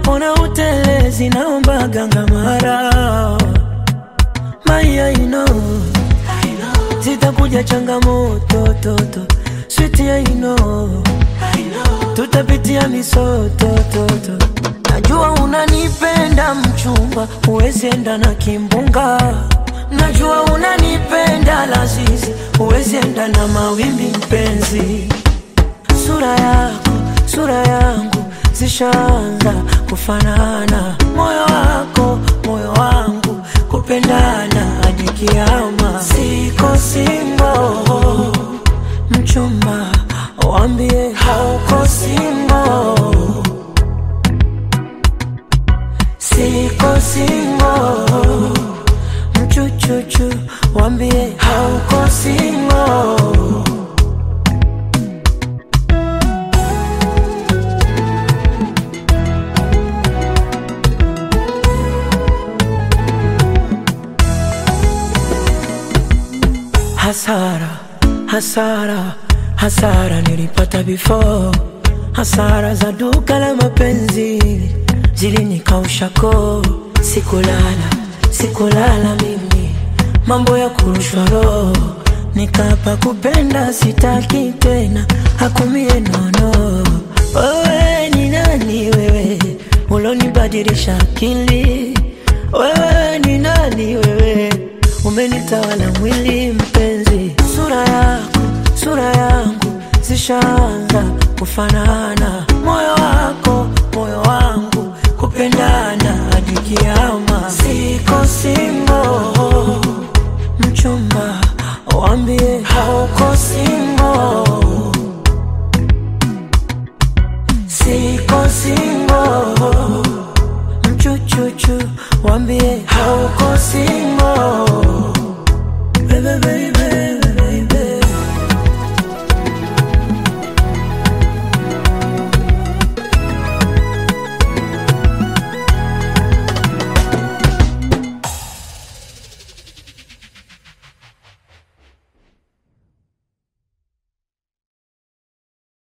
napona utelezi naomba ganga mara Maya you know Zitakuja changamoto toto Sweet I know Tutapitia misoto toto Najua unanipenda mchumba Huwezi enda na kimbunga Najua unanipenda lazizi Huwezi enda na mawimbi mpenzi Sura yako, sura yangu Zishaanza kufanana Moyo wako, moyo wangu Kupendana hadi kiama Siko single Mchumba, wambie hauko single Siko single Mchuchuchu, wambie hauko single Hasara, hasara, hasara nilipata before. Hasara za duka la mapenzi zilinikausha koo. Sikulala, sikulala mimi, mambo ya kurushwa roho. Nikapa kupenda sitaki tena, hakumie nono. Wewe ni nani wewe, ulonibadilisha akili? Wewe ni nani wewe umenitawala mwili mpenzi, sura yako, sura yangu zishaanza kufanana, moyo wako, moyo wangu kupendana hadi kiama. Siko single, mchumba, wambie hauko single. Siko single, mchuchuchu, wambie hauko single.